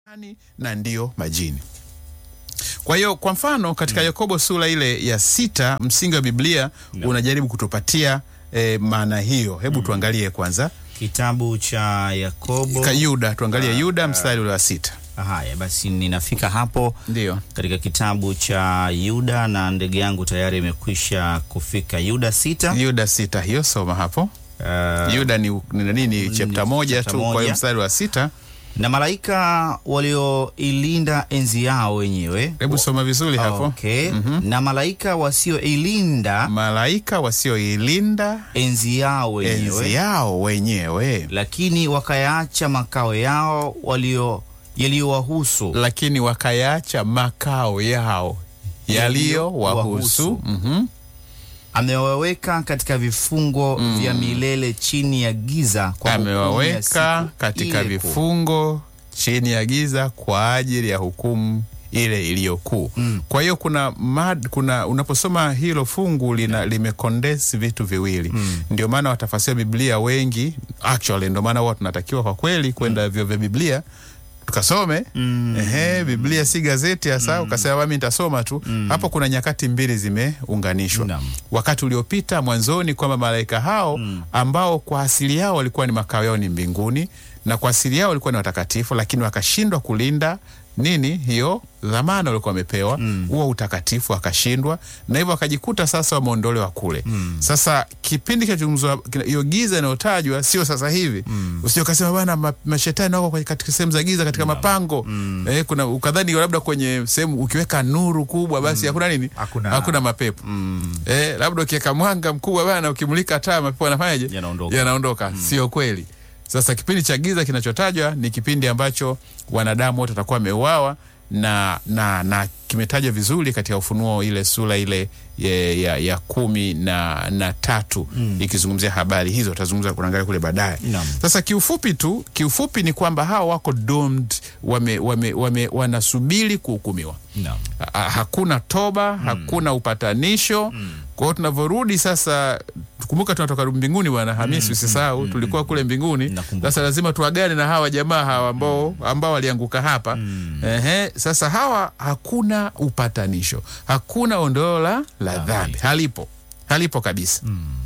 Ani na ndiyo majini. Kwa hiyo kwa mfano katika Yakobo sura ile ya sita msingi wa Biblia unajaribu kutupatia eh, maana hiyo. Hebu tuangalie kwanza Kitabu cha Yakobo. Ka Yuda, tuangalie Yuda mstari ule wa sita. Haya basi, ninafika hapo Ndiyo. katika kitabu cha Yuda na ndege yangu tayari imekwisha kufika. Yuda sita. Yuda sita hiyo soma hapo. Uh, Yuda ni ni nini? Chapta moja chapter tu. Kwa hiyo moja. mstari wa sita, na malaika walioilinda enzi yao wenyewe. hebu soma vizuri hapo. Okay. Na malaika wasioilinda Malaika wasioilinda enzi yao enzi wenyewe, yao wenyewe, lakini wakayaacha makao yao walio yaliyowahusu lakini wakayaacha makao yao yaliyowahusu. Yaliyowahusu. Mhm. amewaweka katika vifungo vya milele chini ya giza kwa hukumu ya amewaweka siku katika ile kuu. vifungo chini ya giza kwa ajili ya hukumu ile iliyokuu. Kwa hiyo kuna, mad, kuna unaposoma hilo fungu lina limekondesi vitu viwili. Ndio maana watafasiri Biblia wengi actually, ndio maana huwa tunatakiwa kwa kweli kwenda vyuo vya Biblia tukasome ehe, Biblia si gazeti hasa ukasema mimi nitasoma tu hapo. Kuna nyakati mbili zimeunganishwa Naam. wakati uliopita mwanzoni kwamba malaika hao ambao kwa asili yao walikuwa ni makao yao ni mbinguni na kwa asili yao walikuwa ni watakatifu, lakini wakashindwa kulinda nini hiyo dhamana walikuwa wamepewa huo utakatifu, wakashindwa na hivyo wakajikuta sasa wameondolewa kule. Sasa kipindi kinachozungumzwa kina- hiyo giza inayotajwa sio sasa hivi. Usije ukasema bwana ma, mashetani wako kwenye- katika sehemu za giza katika mapango eh, kuna ukadhani labda kwenye sehemu ukiweka nuru kubwa basi hakuna nini, Hakuna- hakuna mapepo eh, labda ukiweka mwanga mkubwa bana, ukimulika taa mapepo yanafanyaje? Yanaondoka. Yanaondoka. Sio kweli. Sasa kipindi cha giza kinachotajwa ni kipindi ambacho wanadamu wote watakuwa wameuawa na, na, na kimetajwa vizuri katika Ufunuo ile sura ile ya, ya, ya kumi na, na tatu ikizungumzia habari hizo, tutazungumza kuangalia kule baadaye. Naam. Sasa kiufupi tu, kiufupi ni kwamba hawa wako doomed, wame, wame, wame, wanasubiri kuhukumiwa. Naam. Ha- hakuna toba, hakuna upatanisho. Kwa hiyo tunavyorudi sasa, kumbuka tunatoka mbinguni bwana Hamisi, usisahau tulikuwa kule mbinguni. Nakumbuka. Sasa lazima tuagane na hawa jamaa hawa ambao ambao walianguka hapa. Ehe, sasa hawa hakuna upatanisho, hakuna ondoleo la la dhambi, halipo, halipo kabisa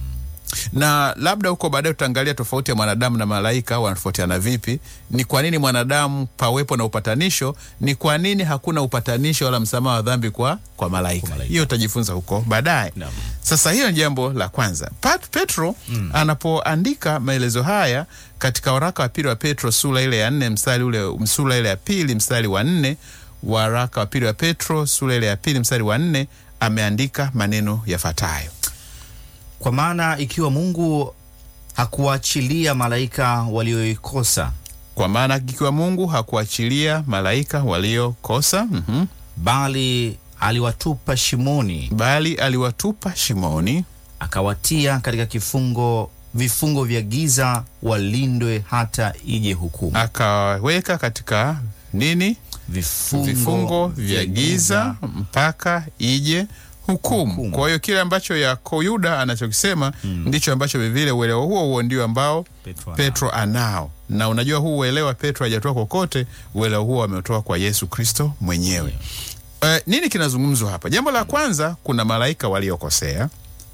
na labda huko baadaye tutaangalia tofauti ya mwanadamu na malaika wanatofautiana vipi. Ni kwa nini mwanadamu pawepo na upatanisho, ni kwa nini hakuna upatanisho wala msamaha wa dhambi kwa, kwa malaika. malaika. Hiyo utajifunza huko baadaye. Naam. Sasa hiyo ni jambo la kwanza. Pat, Petro anapoandika maelezo haya katika waraka wa pili wa Petro sura ile ya nne mstari ule sura ile ya pili mstari wa nne waraka wa pili wa Petro sura ile ya pili mstari wa nne ameandika maneno yafuatayo. Kwa maana ikiwa Mungu hakuachilia malaika walioikosa, Kwa maana ikiwa Mungu hakuachilia malaika waliokosa, mhm, bali aliwatupa shimoni, bali aliwatupa shimoni, akawatia katika kifungo vifungo vya giza, walindwe hata ije hukumu. akawaweka katika nini? Vifungo, Vifungo vya giza mpaka ije hukumu. Hukumu. Kwa hiyo kile ambacho Yako Yuda anachokisema ndicho ambacho vilevile uelewa huo huo ndio ambao Petro Petro anao, na unajua huu uelewa Petro hajatoa kokote, uelewa huo ametoa kwa Yesu Kristo mwenyewe. Eh, nini kinazungumzwa hapa? Jambo la kwanza, kuna malaika waliokosea.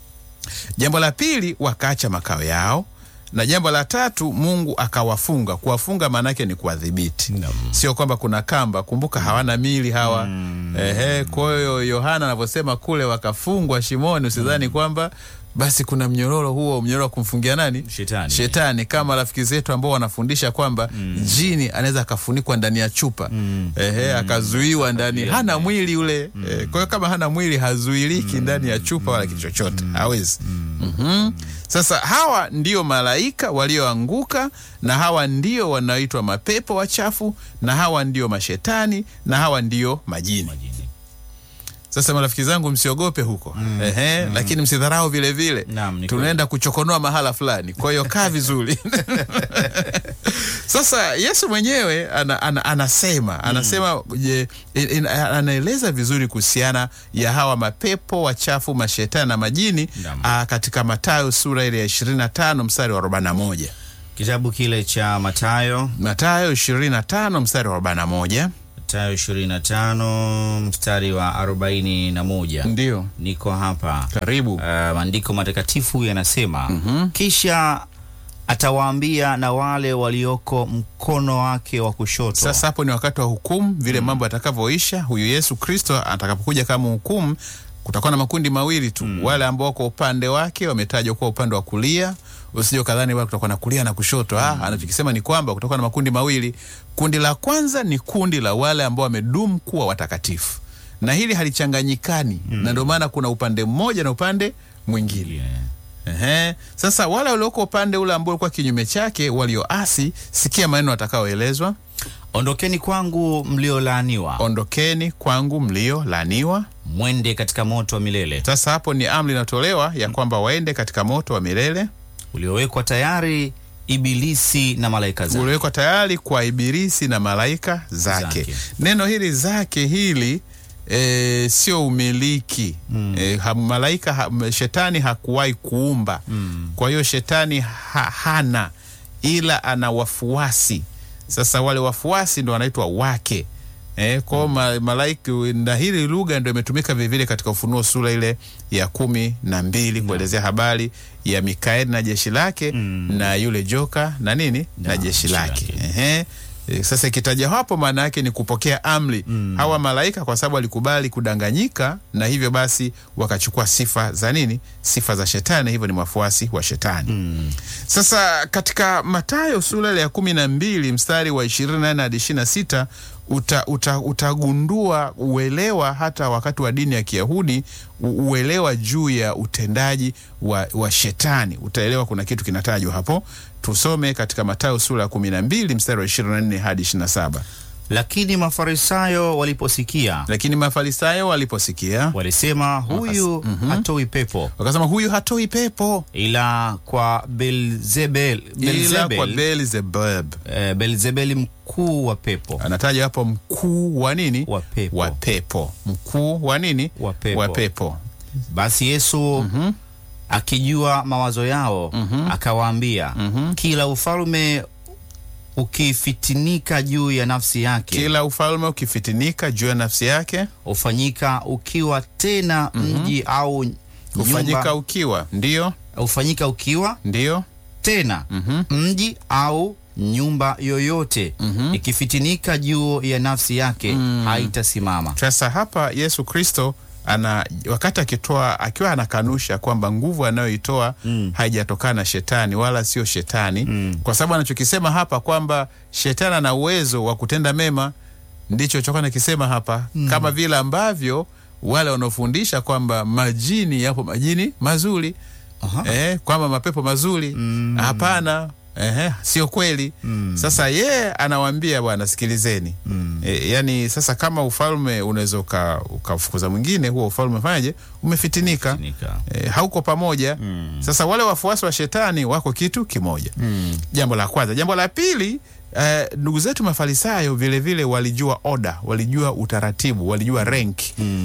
Jambo la pili, wakaacha makao yao, na jambo la tatu, Mungu akawafunga. Kuwafunga maana yake ni kuwadhibiti, Naam. sio kwamba kuna kamba. Kumbuka hawana mili hawa. Ehe, kwa hiyo Yohana anavyosema kule wakafungwa shimoni, usidhani kwamba basi kuna mnyororo huo, mnyororo wa kumfungia nani? Shetani. Shetani, kama rafiki zetu ambao wanafundisha kwamba jini anaweza akafunikwa ndani ya chupa ehe, akazuiwa ndani, hana mwili yule eh, kwa hiyo kama hana mwili hazuiliki ndani ya chupa wala kitu chochote, hawezi. Mhm. Sasa hawa ndio malaika walioanguka, na hawa ndio wanaoitwa mapepo wachafu, na hawa ndio mashetani, na hawa ndio majini. Majini. Sasa marafiki zangu, msiogope huko ehe, lakini msidharau vile vile, Naam, ni tunaenda kuchokonoa mahala fulani, kwa hiyo kaa vizuri. Sasa Yesu mwenyewe ana, ana, anasema anasema je, in- in- anaeleza vizuri kuhusiana ya hawa mapepo wachafu, mashetani na majini Naam. aa, katika Mathayo sura ile ya 25 mstari wa 41. Kitabu kile cha Mathayo, Mathayo 25 mstari wa 41. Mathayo 25 mstari wa 41. Ndio, Niko hapa. karibu. Uh, maandiko matakatifu yanasema kisha atawaambia na wale walioko mkono wake wa kushoto. Sasa hapo ni wakati wa hukumu, vile mambo yatakavyoisha. Huyu Yesu Kristo atakapokuja kama hukumu, kutakuwa na makundi mawili tu, wale ambao kwa upande wake wametajwa kuwa upande wa kulia. Usije kadhani wale kutakuwa na kulia na kushoto. Ah, anachokisema ni kwamba kutakuwa na makundi mawili. Kundi la kwanza ni kundi la wale ambao wamedumu kuwa watakatifu, na hili halichanganyikani, na ndio maana kuna upande mmoja na upande mwingine. Yeah. Ehe. Sasa wale walioko upande ule ambao ulikuwa kinyume chake, walioasi, sikia maneno atakaoelezwa Ondokeni kwangu mliolaaniwa, ondokeni kwangu mlio laaniwa. mwende katika moto wa milele Sasa hapo ni amri inatolewa ya kwamba waende katika moto wa milele uliowekwa tayari Ibilisi na malaika zake. uliowekwa tayari kwa Ibilisi na malaika zake. Zake. Neno hili zake hili e, sio umiliki e, ha, malaika ha, shetani hakuwahi kuumba kwa hiyo shetani ha, hana ila ana wafuasi. Sasa wale wafuasi ndo wanaitwa wake Eh, kwao ma, malaika na hili lugha ndo imetumika vilevile katika Ufunuo sura ile ya kumi na mbili kuelezea habari ya Mikaeli na jeshi lake na yule joka na nini na, Na jeshi jeshi lake lake. Ehe. E, sasa ikitaja hapo maana yake ni kupokea amri hawa malaika, kwa sababu walikubali kudanganyika, na hivyo basi wakachukua sifa za nini? Sifa za shetani, hivyo ni wafuasi wa shetani. Sasa katika Mathayo sura ile ya kumi na mbili mstari wa ishirini na nne hadi ishirini na sita uta, uta, utagundua uelewa hata wakati wa dini ya Kiyahudi u- uelewa juu ya utendaji wa, wa shetani. Utaelewa kuna kitu kinatajwa hapo. Tusome katika Mathayo sura ya kumi na mbili mstari wa ishirini na nne hadi ishirini na saba. Lakini Mafarisayo waliposikia Lakini Mafarisayo waliposikia walisema, huyu hatoi pepo wakasema, huyu hatoi pepo ila kwa Belzebel, ila kwa Belzebel, Beelzebub. eh, Belzebeli mkuu wa pepo Anataja hapo mkuu wa nini? wa pepo. Wa pepo. Mkuu wa nini? Wa pepo. Wa pepo. Basi Yesu akijua mawazo yao akawaambia, kila ufalme ukifitinika juu ya nafsi yake Kila ufalme ukifitinika juu ya nafsi yake hufanyika ukiwa tena mji au hufanyika nyumba, ukiwa, ndiyo hufanyika ukiwa ndiyo tena mji au nyumba yoyote ikifitinika juu ya nafsi yake haitasimama. Sasa hapa Yesu Kristo ana wakati akitoa akiwa anakanusha kwamba nguvu anayoitoa haijatokana na shetani wala sio shetani, kwa sababu anachokisema hapa kwamba shetani ana uwezo wa kutenda mema, ndicho chokuwa nakisema hapa, kama vile ambavyo wale wanaofundisha kwamba majini yapo majini mazuri Aha. eh, kwamba mapepo mazuri hapana. Ehe, sio kweli. Sasa yeye anawaambia bwana, sikilizeni e, yani sasa kama ufalme unaweza uka- ukafukuza mwingine, huo ufalme fanyaje? Umefitinika, Nika. e, hauko pamoja. Sasa wale wafuasi wa shetani wako kitu kimoja. Jambo la kwanza. Jambo la pili, eh, ndugu zetu Mafarisayo vilevile walijua oda, walijua utaratibu, walijua rank,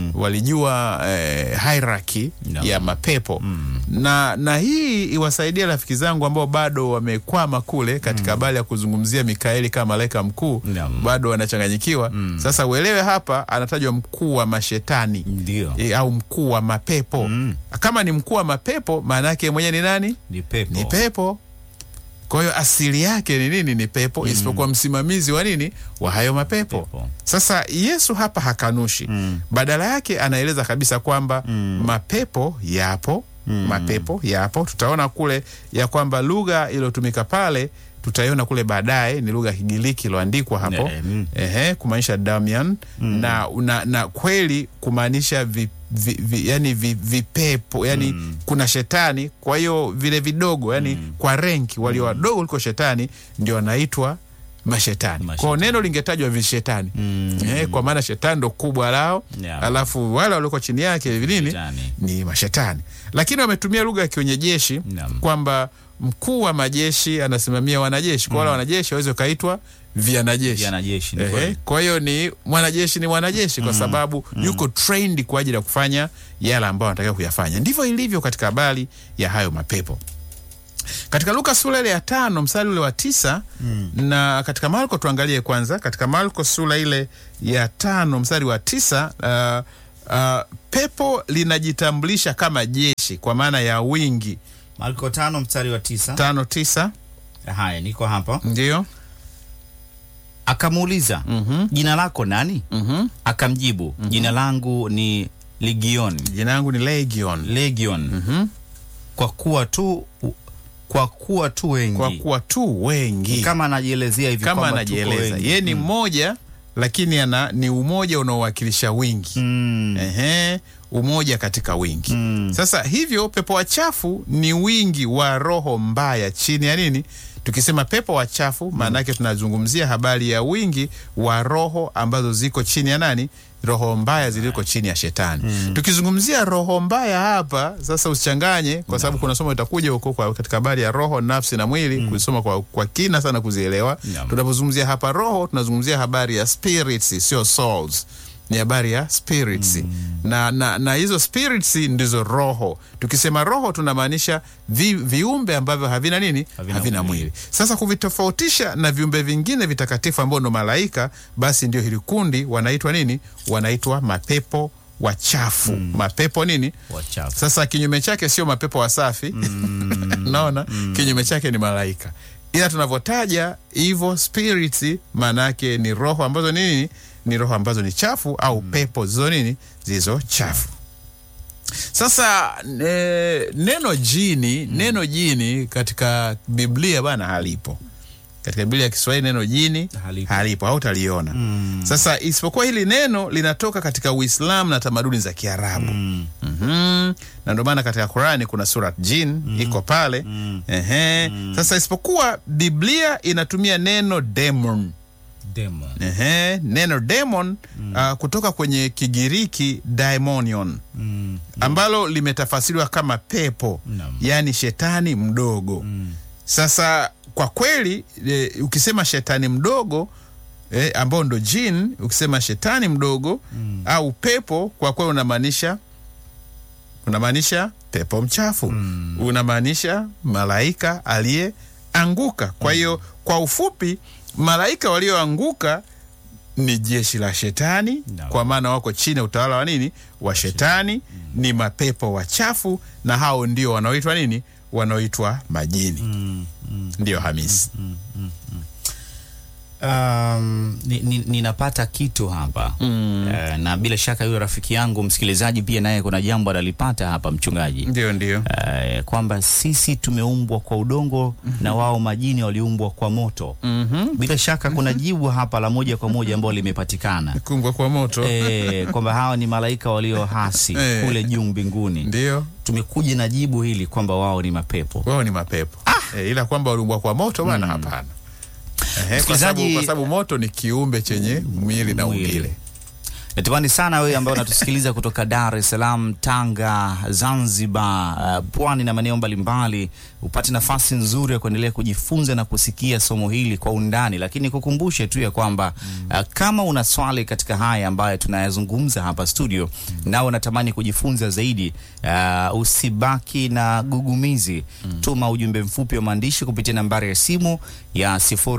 walijua eh, hierarchy No. ya mapepo na, na hii iwasaidia rafiki zangu ambao bado wamekwama kule katika habari ya kuzungumzia Mikaeli kama malaika mkuu Naam. bado wanachanganyikiwa. Sasa uelewe hapa anatajwa mkuu wa mashetani Ndio. e, au mkuu wa mapepo. Kama ni mkuu wa mapepo, maana yake mwenyewe ni nani? Ni pepo. Ni pepo. Kwa hiyo asili yake ni nini? Ni pepo, isipokuwa msimamizi wa nini? Wa hayo mapepo. Pepo. Sasa Yesu hapa hakanushi, badala yake anaeleza kabisa kwamba mapepo yapo, mapepo yapo. Tutaona kule ya kwamba lugha iliyotumika pale tutaiona kule baadaye ni lugha ya Kigiriki iliyoandikwa hapo Ne- mm. ehe, kumaanisha damian na, na, na kweli kumaanisha vi, vi, vi, yani vi, vipepo yani kuna shetani. Kwa hiyo vile vidogo yani kwa renki walio wadogo kuliko shetani ndio wanaitwa mashetani. Mashetani. Kwao neno lingetajwa vishetani eh, kwa maana shetani ndo kubwa lao Yeah. alafu wale walioko chini yake nini Shetani. ni mashetani, lakini wametumia lugha ya kiwenyejeshi Naam. kwamba mkuu wa majeshi anasimamia wanajeshi, kwa wale wanajeshi waweze ukaitwa vianajeshi. Wanajeshi, ni Ehe, kweli. kwa hiyo ni mwanajeshi ni mwanajeshi kwa sababu yuko trained kwa ajili ya kufanya yale ambayo anatakiwa kuyafanya. Ndivyo ilivyo katika habari ya hayo mapepo. katika Luka sura ile ya tano mstari ule wa tisa na katika Marko tuangalie kwanza, katika Marko sura ile ya tano mstari wa tisa uh, uh, pepo linajitambulisha kama jeshi kwa maana ya wingi. Marko tano mstari wa tisa. tano tisa Haya, niko hapa. ndio Akamuuliza, Mhm. jina lako nani? Mhm. Akamjibu, jina langu ni Legion, jina langu ni Legion. Legion, Mhm. kwa kuwa tu kwa kuwa tu wengi. kwa kuwa tu wengi kama anajielezea hivi kama kwamba tuko anajieleza wengi. yeye ni mmoja lakini ana ni umoja unaowakilisha wingi Mm. Ehe, umoja katika wingi Mm. sasa hivyo pepo wachafu ni wingi wa roho mbaya chini ya nini tukisema pepo wachafu maana yake tunazungumzia habari ya wingi wa roho ambazo ziko chini ya nani roho mbaya ziliko chini ya shetani tukizungumzia roho mbaya hapa sasa usichanganye kwa sababu kuna somo itakuja huko kwa- katika habari ya roho nafsi na mwili kusoma kwa, kwa kina sana kuzielewa Naam. tunapozungumzia hapa roho tunazungumzia habari ya spirits sio souls ni habari ya spirits na, na, na hizo spirits ndizo roho tukisema roho tunamaanisha vi, viumbe ambavyo havina nini Havina havina, mwili. mwili. sasa kuvitofautisha na viumbe vingine vitakatifu ambao ndo malaika basi ndio hili kundi wanaitwa nini wanaitwa mapepo wachafu mapepo nini Wachafu. sasa kinyume chake sio mapepo wasafi naona kinyume chake ni malaika ila tunavyotaja hivyo spirits maana yake ni roho ambazo nini ni roho ambazo ni chafu au pepo zizo nini zilizo chafu sasa e, neno jini neno jini katika biblia bana halipo katika biblia ya kiswahili neno jini Halipo. halipo hautaliona sasa isipokuwa hili neno linatoka katika uislamu na tamaduni za kiarabu Mm. Mhm. na ndio maana katika Qurani kuna surat jin iko pale Ehe. Sasa isipokuwa Biblia inatumia neno demon Demon. Ehe. neno demon ah, kutoka kwenye Kigiriki daimonion Mm. ambalo limetafasiriwa kama pepo Naam. yaani shetani mdogo sasa kwa kweli e, ukisema shetani mdogo e, ambao ndo jin ukisema shetani mdogo au pepo kwa kweli unamaanisha unamaanisha pepo mchafu unamaanisha malaika aliyeanguka kwa hiyo kwa ufupi malaika walioanguka ni jeshi la shetani Naam. kwa maana wako chini ya utawala wa nini wa shetani ni mapepo wachafu na hao ndio wanaoitwa nini wanaoitwa majini Mm. Mm. ndio hamisi Um, ni, ni, ninapata kitu hapa Mm. Eh, na bila shaka yule rafiki yangu msikilizaji pia naye kuna jambo analipata hapa mchungaji ndio ndio Eh, kwamba sisi tumeumbwa kwa udongo na wao majini waliumbwa kwa moto Mhm. bila shaka kuna jibu hapa la moja kwa moja ambalo limepatikana kungwa kwa moto eh, kwamba hawa ni malaika walio hasi Eh. kule juu mbinguni ndio tumekuja na jibu hili kwamba wao ni mapepo wao ni mapepo e, ila kwamba waliumbwa kwa moto bwana hapana Ehe, kwa sababu Msikilizaji- kwa sababu moto ni kiumbe chenye mwili na Mwili. umbile natamani sana wewe ambaye unatusikiliza kutoka Dar es Salaam, Tanga, Zanzibar, uh, pwani na maeneo mbalimbali upate nafasi nzuri ya kuendelea kujifunza na kusikia somo hili kwa undani, lakini kukumbushe tu ya kwamba uh, kama una swali katika haya ambayo tunayazungumza hapa studio, nawe unatamani kujifunza zaidi, uh, usibaki na gugumizi. Tuma ujumbe mfupi wa maandishi kupitia nambari ya simu ya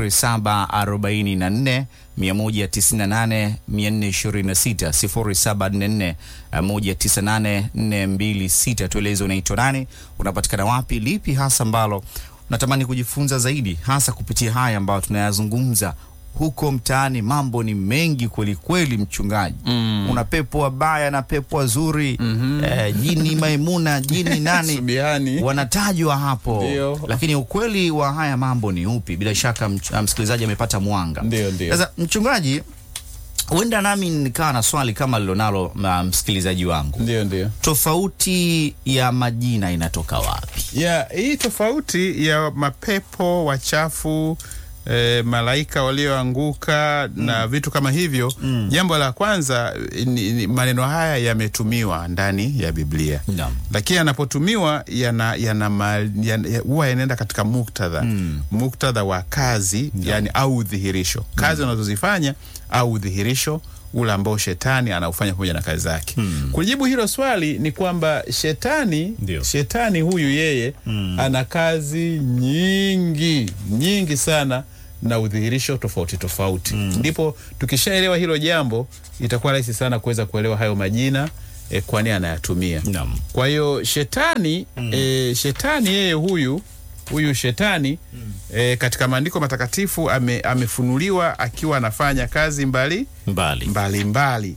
0744 198 426 0744 198 426. Tueleze unaitwa nani, unapatikana wapi, lipi hasa ambalo unatamani kujifunza zaidi, hasa kupitia haya ambayo tunayazungumza huko mtaani. Mambo ni mengi kweli kweli, mchungaji. Una pepo wabaya na pepo wazuri, eh, jini Maimuna, jini nani Subiani. wanatajwa hapo Ndio. lakini ukweli wa haya mambo ni upi? Bila shaka mch- ah, msikilizaji amepata mwanga. Ndio, ndio. Sasa mchungaji, huenda nami nikawa na swali kama lilonalo na msikilizaji wangu, ndio ndio tofauti ya majina inatoka wapi? ya hii tofauti ya mapepo wachafu E, malaika walioanguka na vitu kama hivyo jambo la kwanza ni, ni, maneno haya yametumiwa ndani ya Biblia Naam. lakini yanapotumiwa yana yana ma- yana- ya- huwa yanaenda katika muktadha muktadha wa kazi yani au udhihirisho kazi unazozifanya au udhihirisho ule ambao shetani anaufanya pamoja na kazi zake. Kujibu hilo swali ni kwamba shetani Ndio. shetani huyu yeye ana kazi nyingi nyingi sana na udhihirisho tofauti tofauti. Ndipo tukishaelewa hilo jambo, itakuwa rahisi sana kuweza kuelewa hayo majina eh, kwani anayatumia. Naam. Kwa hiyo shetani eh, shetani yeye huyu huyu shetani eh, katika maandiko matakatifu ame, amefunuliwa akiwa anafanya kazi mbali Mbali. mbalimbali.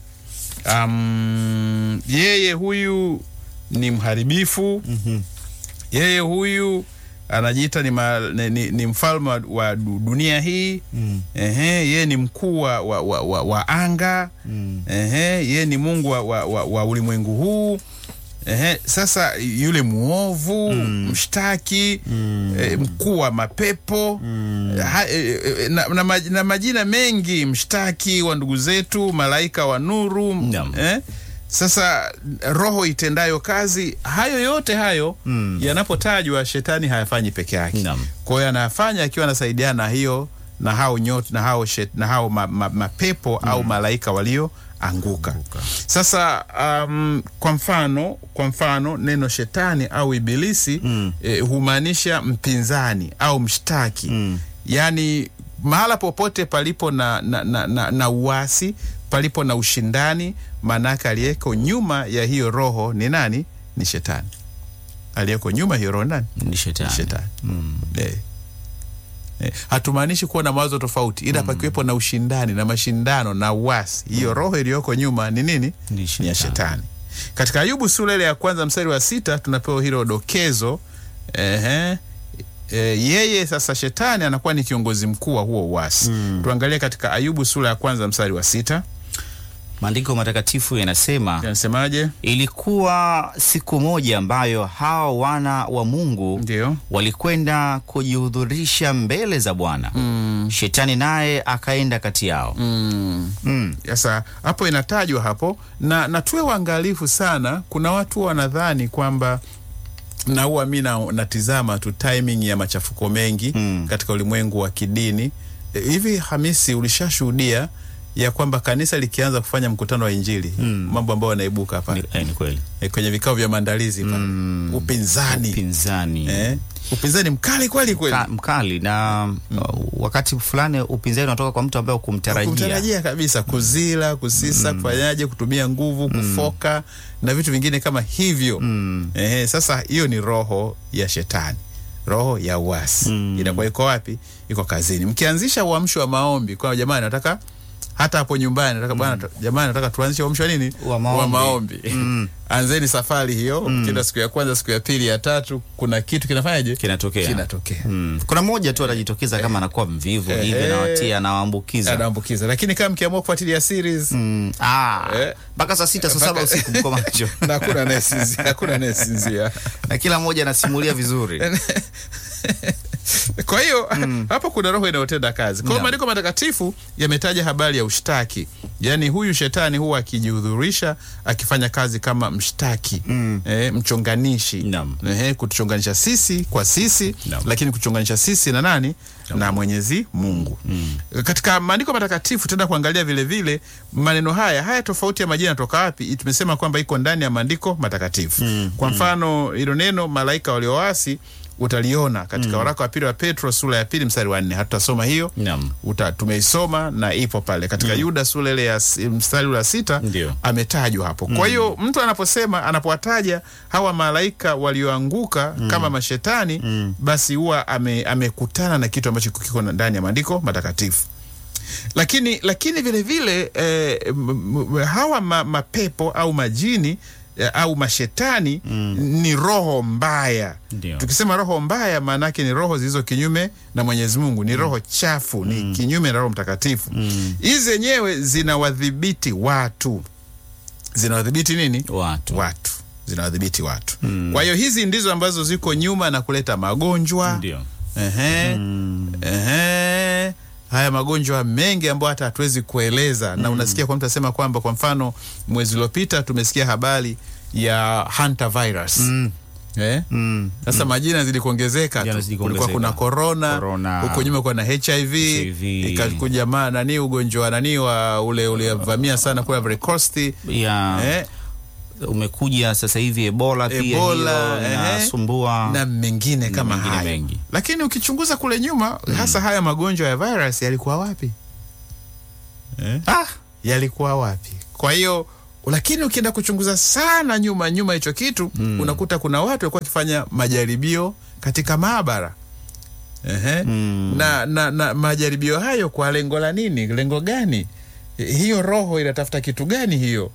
Um, yeye huyu ni mharibifu. Yeye huyu anajiita ni, ma, ni, ni, ni mfalme wa, wa du- dunia hii Ehe, yeye ni mkuu wa, wa, wa, wa, wa anga Ehe, yeye ni Mungu wa, wa, wa, wa ulimwengu huu Ehe, sasa yule mwovu mshtaki eh, mkuu wa mapepo ha, eh, eh, na, na, maj- na majina mengi mshtaki wa ndugu zetu malaika wa nuru Naam. eh? Sasa roho itendayo kazi, hayo yote hayo yanapotajwa, shetani hayafanyi peke yake. Naam. Kwa hiyo anayafanya akiwa anasaidiana na hiyo na hao nyota na hao, shet, na hao ma, ma, mapepo au malaika walioanguka. Sasa um, kwa mfano kwa mfano neno shetani au ibilisi eh, humaanisha mpinzani au mshtaki yaani mahala popote palipo na, na, na, na, na uasi palipo na ushindani, maanake aliyeko nyuma ya hiyo roho ni nani? Ni shetani. Aliyeko nyuma ya hiyo roho ni nani? Ni shetani. Ni shetani. Eh. Eh, hatumaanishi kuwa na mawazo tofauti, ila pakiwepo na ushindani na mashindano na uasi, hiyo roho iliyoko nyuma ni nini? Ni Ni ya shetani. shetani. Katika Ayubu sura ile ya kwanza mstari wa sita tunapewa hilo dokezo. Ehe. E, yeye sasa shetani anakuwa ni kiongozi mkuu wa huo uasi. Tuangalie katika Ayubu sura ya kwanza mstari wa sita Maandiko matakatifu yanasema yanasemaje? ilikuwa siku moja ambayo hao wana wa Mungu Ndio. walikwenda kujihudhurisha mbele za Bwana. Shetani naye akaenda kati yao. Mm. Mm. Sasa hapo inatajwa hapo na, na tuwe waangalifu sana. Kuna watu wanadhani kwamba na huwa mi na- natizama tu timing ya machafuko mengi Mm. katika ulimwengu wa kidini E, hivi. Hamisi, ulishashuhudia ya kwamba kanisa likianza kufanya mkutano wa Injili mambo ambayo yanaibuka Ni, pale eh, ni kweli. e, kwenye vikao vya maandalizi pale upinzani Upinzani eh, upinzani mkali kweli kweli Ka, mkali na uh, wakati fulani upinzani unatoka kwa mtu ambaye hukumtarajia. kumtarajia kabisa, kuzila, kusisa, kufanyaje, kutumia nguvu, kufoka na vitu vingine kama hivyo. Ehe, sasa hiyo ni roho ya shetani, roho ya uasi. Inakuwa iko wapi? Iko kazini. Mkianzisha uamsho wa maombi kwa jamani, nataka hata hapo nyumbani nataka bwana, jamani, nataka tuanzishe uamsho wa nini? Wa maombi. maombi. Anzeni safari hiyo, kila siku ya kwanza, siku ya pili, ya tatu, kuna kitu kinafanyaje? Kinatokea. Kinatokea. Mm. Kuna mmoja tu anajitokeza kama anakuwa mvivu Eh, hivi eh. anawatia anawaambukiza. Anaambukiza, lakini kama mkiamua kufuatilia series Mm. Ah, Eh. mpaka saa sita saa saba Mpaka- usiku mko macho na hakuna anayesinzia, hakuna anayesinzia. na kila mmoja anasimulia vizuri. Kwa hiyo hapo kuna roho inayotenda kazi. Kwa hiyo Naam. maandiko matakatifu yametaja habari ya ushtaki, yaani huyu shetani huwa akijihudhurisha akifanya kazi kama mshtaki eh, mchonganishi Naam. eh, kutuchonganisha sisi kwa sisi Naam. lakini kuchonganisha sisi na nani na Mwenyezi Mungu. Katika maandiko matakatifu tenda kuangalia vile vile maneno haya haya, tofauti ya majina toka wapi? Tumesema kwamba iko ndani ya maandiko matakatifu. Kwa mfano hilo neno malaika walioasi utaliona katika waraka wa pili wa Petro sura ya pili mstari wa nne. Hatutasoma hiyo Naam. uta, tumeisoma na ipo pale katika Yuda sura ile ya s- mstari wa sita Ndio. ametajwa hapo. Kwa hiyo mtu anaposema anapowataja hawa malaika walioanguka kama mashetani, basi huwa ame, amekutana na kitu ambacho kiko ndani ya maandiko matakatifu. Lakini lakini vile vile eh, m- m- hawa ma, mapepo au majini eh, au mashetani ni roho mbaya. Ndio. Tukisema roho mbaya, maana yake ni roho zilizo kinyume na Mwenyezi Mungu, ni roho chafu, ni kinyume na Roho Mtakatifu. Hizi zenyewe zinawadhibiti watu, zinawadhibiti nini? Watu. Watu zinawadhibiti watu. Kwa hiyo hizi ndizo ambazo ziko nyuma na kuleta magonjwa Ndio. Ehe. Ehe. Haya magonjwa mengi ambayo hata hatuwezi kueleza na unasikia kwa mtu asema kwamba kwa mfano mwezi uliopita tumesikia habari ya hantavirus eh? Mm. Sasa majina zili kuongezeka tu. Yanazidi Kulikuwa kuna kuongezeka. corona, Corona. huko nyuma kuna HIV, HIV. ikakuja ma nani ugonjwa nani wa ule uliovamia sana kule Ivory Coast ya eh? umekuja sasa hivi Ebola pia Ebola, hiyo ehe. inasumbua na mengine kama mengine hayo. mengi. Lakini ukichunguza kule nyuma hasa haya magonjwa ya virus yalikuwa wapi? Eh? ah, Yalikuwa wapi? Kwa hiyo lakini ukienda kuchunguza sana nyuma nyuma hicho kitu unakuta kuna watu walikuwa wakifanya majaribio katika maabara. Ehe. Mm. Na, na, na majaribio hayo kwa lengo la nini? Lengo gani? Eh, Hiyo roho inatafuta kitu gani hiyo?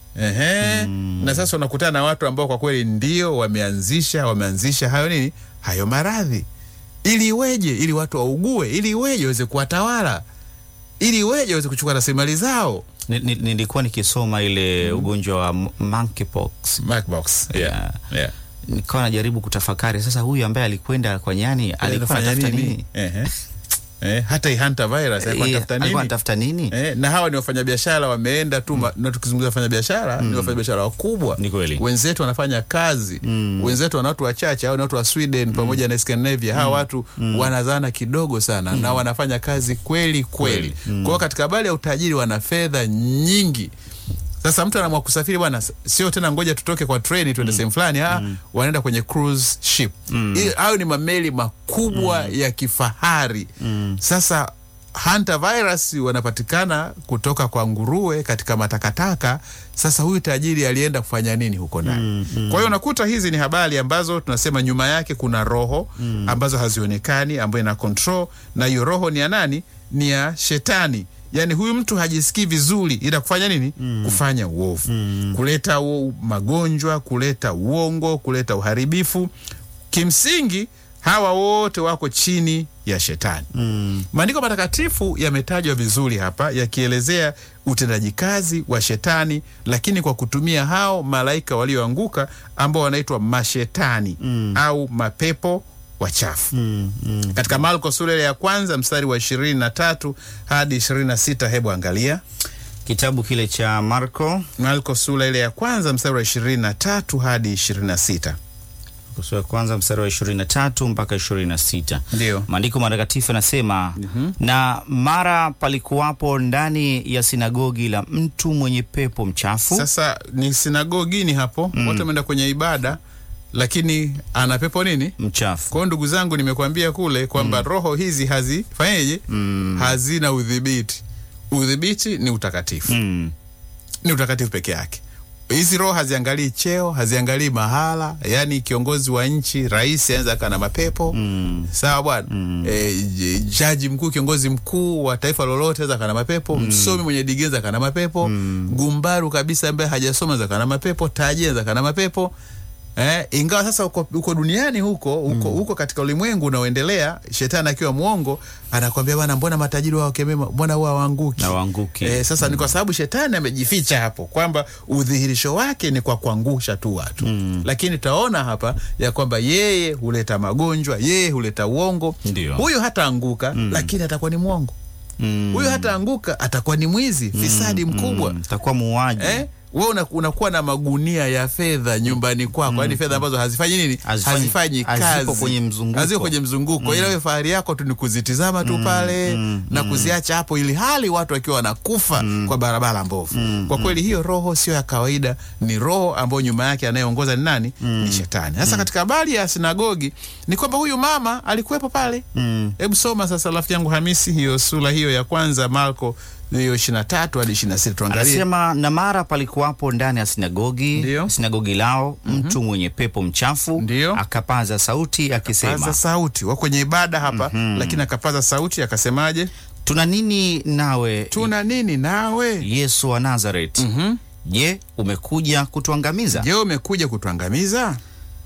Ehe. Na sasa unakutana na watu ambao kwa kweli ndio wameanzisha wameanzisha hayo nini? Hayo maradhi. Ili iweje? Ili watu waugue, ili iweje waweze kuwatawala. Ili iweje waweze kuchukua rasilimali zao. ni- ni- nilikuwa nikisoma ile ugonjwa wa m- monkeypox Macbox. Yeah. Yeah. nikawa najaribu kutafakari sasa huyu ambaye alikwenda kwa nyani alikuwa Anafanya anatafuta nini? nini Ehe. Eh, hata hii Hunter virus alikuwa Eh, anatafuta alikuwa nini? anatafuta nini Eh, na hawa ni wafanyabiashara wameenda tu ma- na tukizungumza wafanyabiashara ni wafanyabiashara wakubwa. Ni kweli. Wenzetu wanafanya kazi. Wenzetu wana watu wachache au ni watu wa Sweden pamoja na Scandinavia. Hawa watu wanazana kidogo sana na wanafanya kazi kweli kweli. Kwa hiyo katika habari ya utajiri wana fedha nyingi. Sasa mtu anaamua kusafiri bwana, s- sio tena ngoja tutoke kwa treni tuende sehemu fulani, ah, wanaenda kwenye cruise ship. Ili- Hayo ni mameli makubwa ya kifahari. Sasa Hunter virus wanapatikana kutoka kwa nguruwe katika matakataka. Sasa huyu tajiri alienda kufanya nini huko ndani? Kwa hiyo unakuta hizi ni habari ambazo tunasema nyuma yake kuna roho ambazo hazionekani, ambayo ina control, na hiyo roho ni ya nani? Ni ya shetani. Yaani huyu mtu hajisikii vizuri, ila kufanya nini? Kufanya uovu, kuleta u- magonjwa, kuleta uongo, kuleta uharibifu. Kimsingi hawa wote wako chini ya shetani. Maandiko matakatifu yametajwa vizuri hapa yakielezea utendaji kazi wa shetani, lakini kwa kutumia hao malaika walioanguka ambao wanaitwa mashetani au mapepo wachafu. Katika Marko sura ile ya kwanza mstari wa ishirini na tatu hadi ishirini na sita hebu angalia kitabu kile cha Marko Marko sura ile ya kwanza mstari wa ishirini na tatu hadi ishirini na sita sura ya kwanza mstari wa 23 mpaka 26. Ndio. Maandiko matakatifu yanasema na mara palikuwapo ndani ya sinagogi la mtu mwenye pepo mchafu Sasa ni sinagogini hapo, watu wameenda kwenye ibada, lakini ana pepo nini? mchafu Kwa hiyo ndugu zangu, nimekuambia kule kwamba roho hizi hazifanyeje? Hazina udhibiti. Udhibiti ni utakatifu, mm. ni utakatifu peke yake. Hizi roho haziangalii cheo, haziangalii mahala. Yani kiongozi wa nchi, rais anaweza akaa na mapepo sawa bwana. E, j- jaji mkuu, kiongozi mkuu wa taifa lolote anaweza akaa na mapepo. Msomi mwenye digrii anaweza akaa na mapepo. Gumbaru kabisa ambaye hajasoma anaweza akaa na mapepo. Tajiri anaweza akaa na mapepo. Eh, ingawa sasa uko, uko duniani huko huko, huko katika ulimwengu unaoendelea, shetani akiwa mwongo anakwambia bwana, mbona matajiri wao kemema, mbona huwa hawaanguki na waanguki Eh, sasa ni kwa sababu shetani amejificha hapo kwamba udhihirisho wake ni kwa kuangusha tu watu lakini tutaona hapa ya kwamba yeye huleta magonjwa, yeye huleta uongo. Ndio. Huyu hataanguka lakini atakuwa ni mwongo. Mm. Huyu hataanguka atakuwa ni mwizi, fisadi mkubwa. Mm, takuwa muuaji Eh? Wewe una, unakuwa na magunia ya fedha nyumbani kwako, yaani fedha ambazo hazifanyi nini? Hazifanyi- Hazifanyi hazipo kazi, kwenye mzunguko. hazipo kwenye mzunguko, ila wewe fahari yako tu ni kuzitizama tu pale na kuziacha hapo, ili hali watu wakiwa wanakufa kwa barabara mbovu. Kwa kweli hiyo roho sio ya kawaida, ni roho ambayo nyuma yake anayeongoza ni nani? Ni shetani. Sasa katika habari ya sinagogi ni kwamba huyu mama alikuwepo pale. Mm. Hebu soma sasa, rafiki yangu Hamisi, hiyo sura hiyo ya kwanza Marko hiyo ishirini na tatu hadi ishirini na sita tuangalie. Anasema na mara palikuwapo ndani ya sinagogi Ndio. sinagogi lao mtu mwenye pepo mchafu Ndio. akapaza sauti akisema Paza sauti wa kwenye ibada hapa lakini akapaza sauti akasemaje? tuna nini nawe Tuna nini nawe? Yesu wa Nazareti Mhm. je umekuja kutuangamiza Je, umekuja kutuangamiza?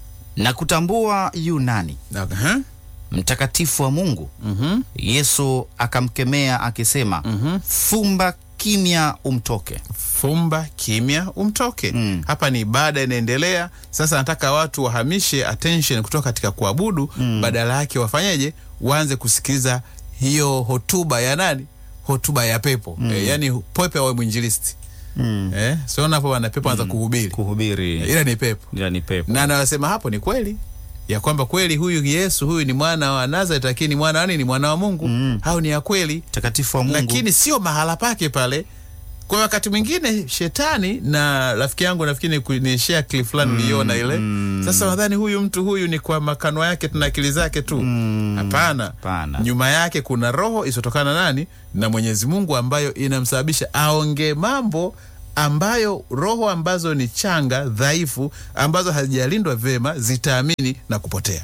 na kutambua yu nani Na- aha. mtakatifu wa Mungu Mhm. Yesu akamkemea akisema fumba kimya umtoke Fumba kimya umtoke. Mm. Hapa ni ibada inaendelea. Sasa nataka watu wahamishe attention kutoka katika kuabudu, badala yake wafanyeje? Waanze kusikiliza hiyo hotuba ya nani? Hotuba ya pepo. E, yani pepo awe mwinjilisti. Mm. eh, siona hapo wana pepo anza kuhubiri kuhubiri ila ni pepo ila ni pepo na anawasema hapo ni kweli ya kwamba kweli huyu Yesu huyu ni mwana wa Nazareth, lakini ni mwana wa nini? Ni mwana wa Mungu Mm. au ni ya kweli, takatifu wa Mungu lakini sio mahala pake pale. Kwa hiyo wakati mwingine shetani na rafiki yangu nafikiri ni ku- ni share clip fulani uliona ile. Sasa nadhani huyu mtu huyu ni kwa makano yake tu na akili zake tu. Hapana. Hapana. Nyuma yake kuna roho isiyotokana nani na Mwenyezi Mungu ambayo inamsababisha aonge mambo ambayo roho ambazo ni changa dhaifu ambazo hazijalindwa vyema zitaamini na kupotea.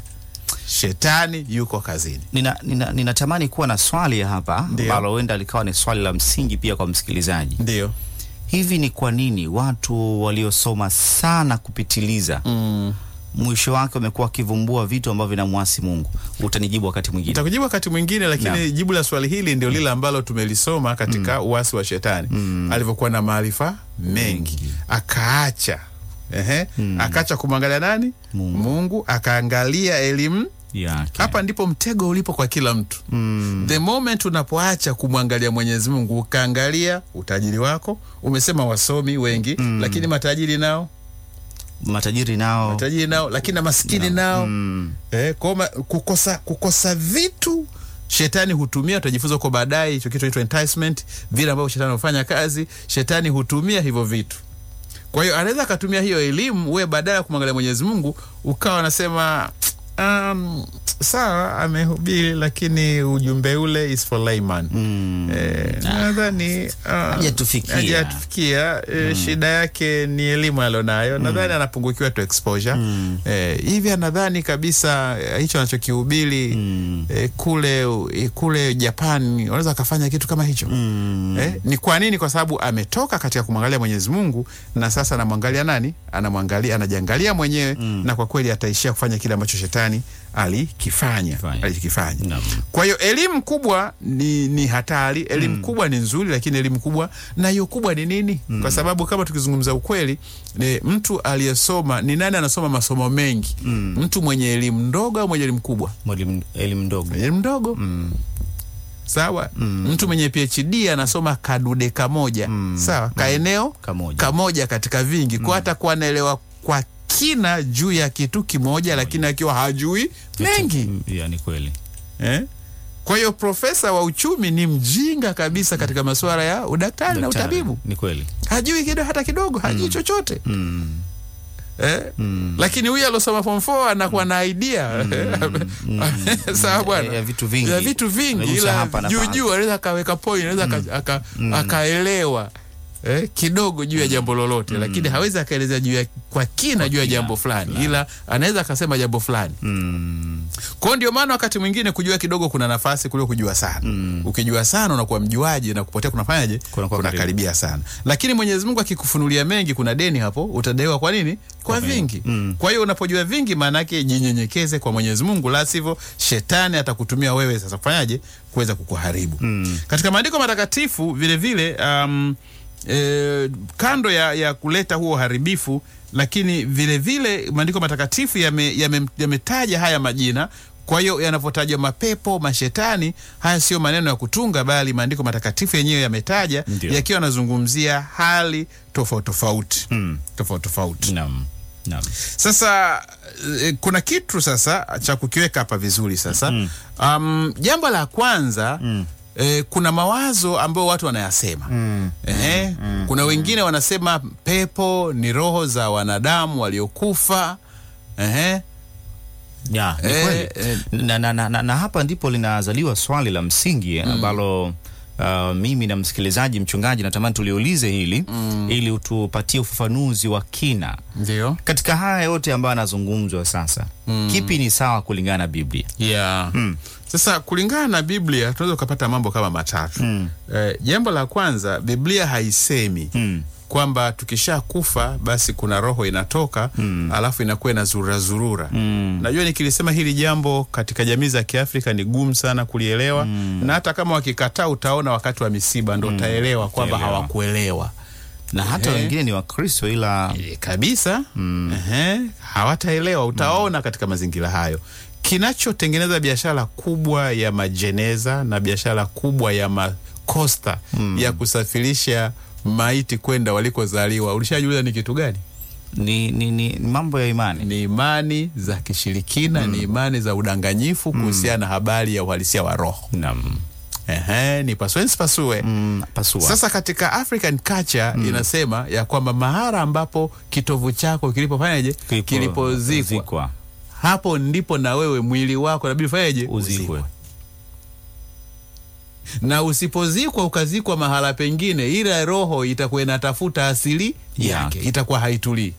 Shetani yuko kazini. nina, nina, ninatamani kuwa na swali hapa Ndio. ambalo huenda likawa ni swali la msingi pia kwa msikilizaji Ndio. hivi ni kwa nini watu waliosoma sana kupitiliza Mm. mwisho wake wamekuwa wakivumbua vitu ambavyo vinamwasi mungu utanijibu wakati mwingine Nitakujibu wakati mwingine, lakini Naam. jibu la swali hili ndio lile ambalo tumelisoma katika uasi wa shetani alivyokuwa na maarifa mengi akaacha ehe, akaacha kumwangalia nani Mungu. Mungu akaangalia elimu yake hapa ndipo mtego ulipo kwa kila mtu Mm. the moment unapoacha kumwangalia mwenyezi mungu ukaangalia utajiri wako umesema wasomi wengi lakini matajiri nao matajiri nao matajiri nao lakini na maskini nao Mm. eh, koma, kukosa, kukosa vitu shetani hutumia utajifunza huko baadaye hicho kitu inaitwa enticement vile ambavyo shetani hufanya kazi shetani hutumia hivyo vitu kwa hiyo anaweza akatumia hiyo elimu we badala ya kumwangalia mwenyezi mungu ukawa anasema um, sawa amehubiri lakini ujumbe ule is for layman Mm. Eh, nadhani ah, Hajatufikia. hajatufikia. Eh, shida yake ni elimu alionayo nadhani anapungukiwa tu exposure eh, hivi anadhani kabisa eh, hicho anachokihubiri eh, kule eh, kule Japan wanaweza akafanya kitu kama hicho Mm. eh, ni kwa nini kwa sababu ametoka katika kumwangalia Mwenyezi Mungu na sasa anamwangalia nani anamwangalia anajiangalia mwenyewe na kwa kweli ataishia kufanya kile ambacho shetani alikifanya Fanya. alikifanya Naam. kwa hiyo elimu kubwa ni, ni hatari. Elimu kubwa ni nzuri, lakini elimu kubwa na hiyo kubwa ni nini? Kwa sababu kama tukizungumza ukweli, ni mtu aliyesoma ni nani anasoma masomo mengi? Mtu mwenye elimu ndogo au mwenye elimu kubwa? mwalimu elimu ndogo Mwenye elimu ndogo sawa. Mtu mwenye PhD anasoma kadude kamoja sawa, kaeneo Kamoja. kamoja katika vingi, kwa hata kuwa anaelewa kwa kina juu ya kitu kimoja, lakini akiwa hajui mengi Mm, ya, ni kweli eh? Kwa hiyo profesa wa uchumi ni mjinga kabisa katika masuala ya udaktari na Daktari, utabibu, ni kweli hajui kido hata kidogo, hajui chochote mm. eh? Lakini huyu alosoma form 4 anakuwa na idea sawa bwana, Ya vitu vingi. ya vitu vingi, Amegusa ila hapa na juu pale. juu anaweza akaweka point, anaweza aka- aka- akaelewa eh, kidogo juu ya jambo lolote, lakini hawezi akaelezea juu ya kwa kina juu ya jambo fulani, ila anaweza akasema jambo fulani Mm. kwa hiyo ndio maana wakati mwingine kujua kidogo kuna nafasi kuliko kujua sana. Ukijua sana unakuwa mjuaji na kupotea kunafanyaje? Kunakuwa karibu. Kunakaribia sana. Lakini Mwenyezi Mungu akikufunulia mengi, kuna deni hapo, utadaiwa kwa nini? Kwa, vingi. Kwa hiyo unapojua vingi, maana yake jinyenyekeze kwa Mwenyezi Mungu, la sivyo shetani atakutumia wewe sasa kufanyaje? Kuweza kukuharibu. Katika maandiko matakatifu vile vile um, e, kando ya, ya kuleta huo uharibifu lakini vile vile maandiko matakatifu yametaja yame, yametaja haya majina kwa hiyo yanavyotajwa mapepo mashetani haya sio maneno ya kutunga bali maandiko matakatifu yenyewe yametaja Ndio. yakiwa yanazungumzia hali tofauti tofauti Mm. tofauti tofauti Naam. Naam. sasa eh, kuna kitu sasa cha kukiweka hapa vizuri sasa um, jambo la kwanza eh, kuna mawazo ambayo watu wanayasema Ehe, kuna wengine wanasema pepo ni roho za wanadamu waliokufa Ehe, Ya, ni Eh, kweli. eh. Na, na, na, na, na hapa ndipo linazaliwa swali la msingi ambalo uh, mimi na msikilizaji mchungaji natamani tuliulize hili ili utupatie ufafanuzi wa kina ndio katika haya yote ambayo yanazungumzwa sasa kipi ni sawa kulingana na biblia yeah. Sasa kulingana na Biblia tunaweza ukapata mambo kama matatu. Eh, jambo la kwanza, Biblia haisemi Mm. kwamba tukisha kufa basi kuna roho inatoka alafu inakuwa inazurura zurura. Najua nikilisema hili jambo katika jamii za Kiafrika ni gumu sana kulielewa, na hata kama wakikataa, utaona wakati wa misiba ndo utaelewa kwamba Utaelewa. hawakuelewa na hata Ehe. wengine ni wakristo ila E, kabisa Ehe, hawataelewa utaona katika mazingira hayo kinachotengeneza biashara kubwa ya majeneza na biashara kubwa ya makosta ya kusafirisha maiti kwenda walikozaliwa, ulishajiuliza ni kitu gani? Ni, ni, ni ni mambo ya imani. Ni imani za kishirikina, ni imani za udanganyifu kuhusiana na habari ya uhalisia wa roho. Naam. Ehe, ni pasue nsipasue. Mm, pasua. Sasa katika African culture inasema ya kwamba mahara ambapo kitovu chako kilipofanyaje, Kilipo- kilipozikwa, zikwa. hapo ndipo na wewe mwili wako nabidi fanyaje, Uzikwe. na usipozikwa ukazikwa mahala pengine, ile roho itakuwa inatafuta asili yake, Yake. itakuwa haitulii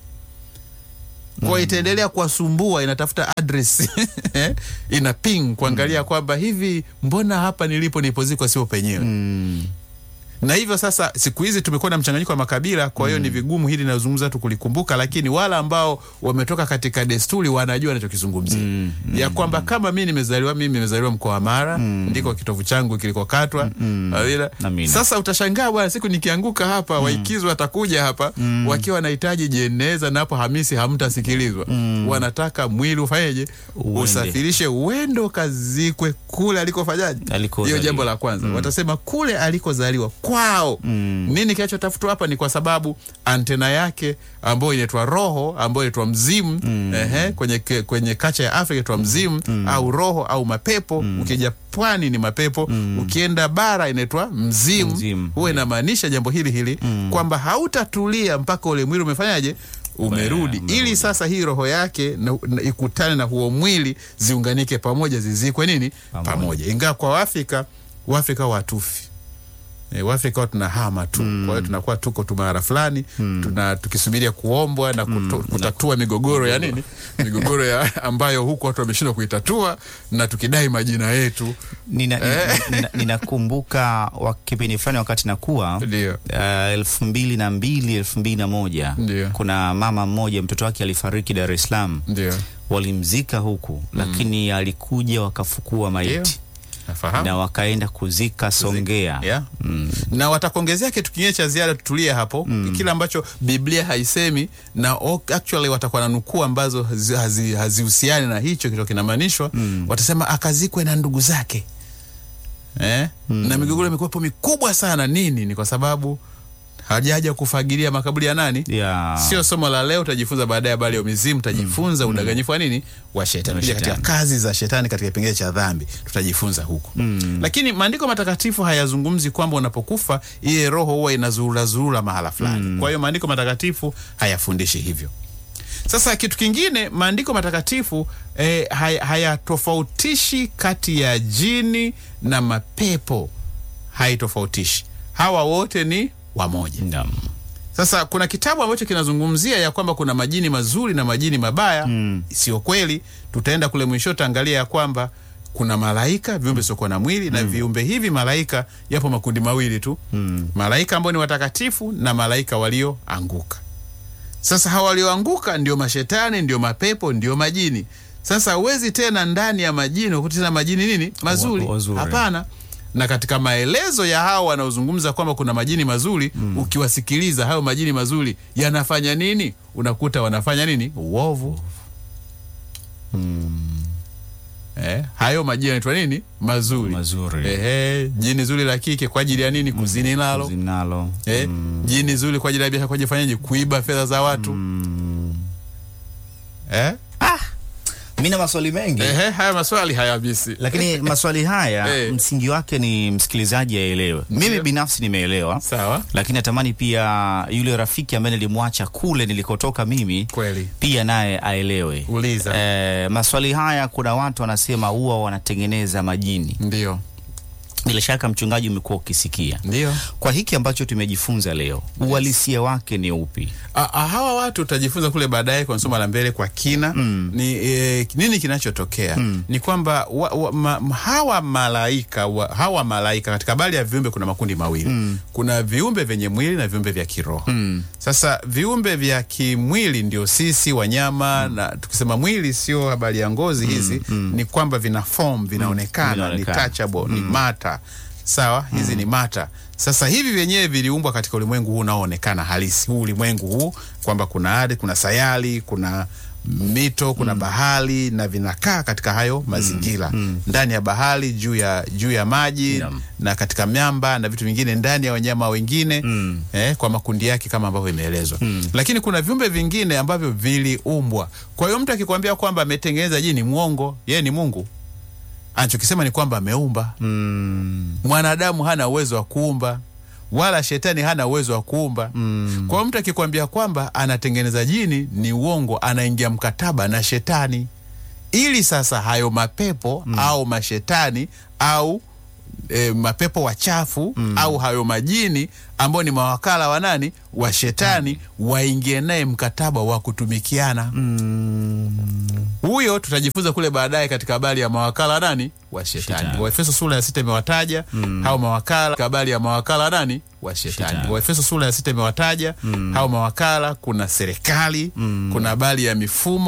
kwa itaendelea kuwasumbua, inatafuta address ina ping kuangalia kwamba hivi, mbona hapa nilipo nilipozikwa sio penyewe Mm. na hivyo sasa, siku hizi tumekuwa na mchanganyiko wa makabila, kwa hiyo ni vigumu hili nazungumza tu kulikumbuka, lakini wale ambao wametoka katika desturi wanajua nachokizungumzia Mm, ya kwamba kama mi nimezaliwa, mimi nimezaliwa mkoa wa Mara, ndiko kitovu changu kilikokatwa. Awila. Amina. Sasa utashangaa bwana, siku nikianguka hapa waikizi watakuja hapa wakiwa wanahitaji jeneza, na hapo Hamisi hamtasikilizwa. Wanataka mwili ufanyeje, Uende. usafirishe uende ukazikwe kule alikofanyaje. Hiyo Alikozaliwa. jambo la kwanza watasema kule alikozaliwa kwao. Nini kinachotafutwa hapa? Ni kwa sababu antena yake ambayo inaitwa roho, ambayo inaitwa mzimu ehe, kwenye, ke- kwenye kacha ya Afrika inaitwa mzimu au roho au mapepo. Ukija pwani ni mapepo, ukienda bara inaitwa mzimu. Mzimu. Huwa inamaanisha jambo hili hili kwamba hautatulia mpaka ule mwili umefanyaje umerudi ili sasa hii roho yake na, na, ikutane na huo mwili ziunganike pamoja zizikwe nini Pamoja. pamoja, ingawa kwa Waafrika Waafrika watufi E, Waafrika huwa tunahama tu kwa hiyo tunakuwa tuko tu mahala fulani tuna tukisubiria kuombwa na kuto, kutatua migogoro ya nini migogoro ya ambayo huku watu wameshindwa kuitatua na tukidai majina yetu Nina- nina- nina- ninakumbuka wa kipindi fulani wakati nakuwa ndio uh, elfu mbili na mbili elfu mbili na moja Ndio. kuna mama mmoja mtoto wake alifariki Dar es Salaam, ndio walimzika huku lakini alikuja wakafukua maiti nafahamu na wakaenda kuzika Songea. Yeah. na watakuongezea kitu kingine cha ziada, tutulie hapo kile ambacho Biblia haisemi na o- actually watakuwa na nukuu ambazo hazi- hazi- hazihusiani na hicho kicho kinamaanishwa. Watasema akazikwe na ndugu zake eh? na migogoro imekuwepo mikubwa sana. Nini? Ni kwa sababu hajaja kufagilia makaburi ya nani? Ya. Sio somo la leo, utajifunza baadaye habari ya mizimu, utajifunza udanganyifu wa nini wa shetani, Wa Pia katika shetani. kazi za shetani katika kipengele cha dhambi tutajifunza huko lakini maandiko matakatifu hayazungumzi kwamba unapokufa ile roho huwa inazurura zurura mahala fulani. Kwa hiyo maandiko matakatifu hayafundishi hivyo. Sasa kitu kingine, maandiko matakatifu eh, hay- hayatofautishi kati ya jini na mapepo, haitofautishi. Hawa wote ni wamoja. Naam. Sasa kuna kitabu ambacho kinazungumzia ya kwamba kuna majini mazuri na majini mabaya. Sio kweli. Tutaenda kule mwisho, tutaangalia ya kwamba kuna malaika, viumbe siokuwa na mwili na viumbe hivi malaika, yapo makundi mawili tu, malaika ambao ni watakatifu na malaika walioanguka. Sasa hawa walioanguka ndio mashetani, ndio mapepo, ndio majini. Sasa huwezi tena ndani ya majini ukuti tena majini nini mazuri, Wa- wazuri. hapana. Na katika maelezo ya hao wanaozungumza kwamba kuna majini mazuri, ukiwasikiliza hayo majini mazuri yanafanya nini, unakuta wanafanya nini, uovu. Eh, hayo majini yanaitwa nini, mazuri. Mazuri. Ehe, jini zuri la kike kwa ajili ya nini, kuzini nalo Zinalo. Eh, jini zuri kwa ajili ya biashara, kwa ajili ya fanyaje? Kuiba fedha za watu eh? Mimi na maswali mengi Ehe, haya maswali hayabisi. lakini maswali haya Eh. msingi wake ni msikilizaji aelewe. Mimi binafsi nimeelewa, Sawa, lakini natamani pia yule rafiki ambaye nilimwacha kule nilikotoka mimi kweli. pia naye aelewe. Uliza. Eh, maswali haya kuna watu wanasema huwa wanatengeneza majini. Ndio, Bila shaka mchungaji, umekuwa ukisikia ndio. kwa hiki ambacho tumejifunza leo, uhalisia wake ni upi? A, a, hawa watu utajifunza kule baadaye kwa somo la mbele kwa kina ni e, nini kinachotokea ni kwamba wa, wa, ma, hawa malaika wa, hawa malaika katika habari ya viumbe kuna makundi mawili kuna viumbe vyenye mwili na viumbe vya kiroho sasa viumbe vya kimwili ndio sisi wanyama na tukisema mwili sio habari ya ngozi hizi ni kwamba vina form vinaonekana ni Vinaonekana. touchable ni mata sawa hizi ni mata sasa hivi vyenyewe viliumbwa katika ulimwengu huu unaoonekana halisi huu ulimwengu huu kwamba kuna ardhi kuna sayari kuna mito kuna bahari na vinakaa katika hayo mazingira ndani ya bahari juu ya juu ya maji Naam. na katika miamba na vitu vingine ndani ya wanyama wengine Mm. eh, kwa makundi yake kama ambavyo imeelezwa lakini kuna viumbe vingine ambavyo viliumbwa kwa hiyo mtu akikwambia kwamba ametengeneza jini mwongo yeye ni mungu anachokisema ni kwamba ameumba Mm. mwanadamu hana uwezo wa kuumba wala shetani hana uwezo wa kuumba Mm. kwa hiyo mtu akikwambia kwamba anatengeneza jini ni uongo anaingia mkataba na shetani ili sasa hayo mapepo au mashetani au e, mapepo wachafu au hayo majini ambao ni mawakala wa nani wa shetani waingie naye mkataba wa kutumikiana huyo tutajifunza kule baadaye katika habari ya mawakala nani wa shetani Shetani. waefeso sura ya sita imewataja hao mawakala katika habari ya mawakala nani wa shetani Shetani. waefeso sura ya sita imewataja hao mawakala kuna serikali kuna habari ya mifumo